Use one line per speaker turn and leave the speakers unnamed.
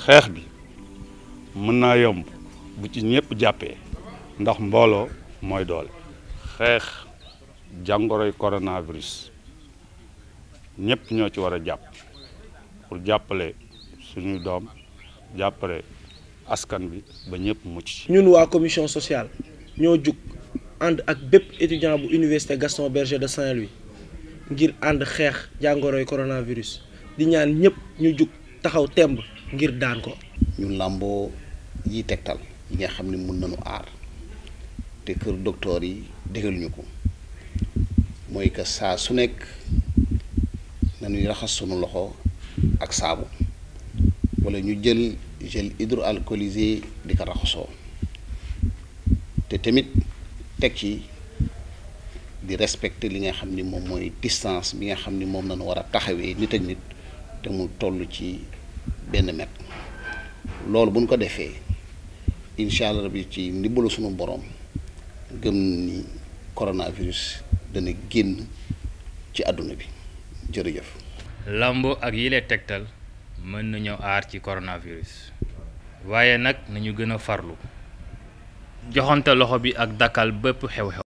xeex bi mën naa yomb bu ci ñëpp jàppee ndax mbooloo mooy doole xeex jàngoroy coronavirus ñëpp ñoo ci war a jàpp pour jàppale suñuy doom jàppale askan bi ba ñëpp mucc.
ñun waa commission sociale ñoo jug ànd ak bépp étudiant bu université Gaston Berger de Saint-Louis ngir ànd xeex jàngoroy coronavirus di ñaan ñëpp ñu jug taxaw temb ngir daan ko.
ñu làmboo yi tegtal yi nga xam ne mun nañu aar te kër docteur yi digal ñu ko mooy que saa su nekk nañuy raxas sunu loxo ak saabu wala ñu jël gel hydroalcoolisé di ko raxasoo te tamit teg ci di respecter li nga xam ni moom mooy distance bi nga xam ni moom nañu war a taxawee nit ak nit te mu toll ci benn mètre loolu bu ñu ko defee incha allah bi ci ndimbalu sunu borom gëm ni coronavirus dana génn ci àdduna bi jërëjëf.
lambo ak yile tegtal mën nañoo aar ci coronavirus waaye nag nañu gën a farlu joxante loxo bi ak dakkal bépp xew-xew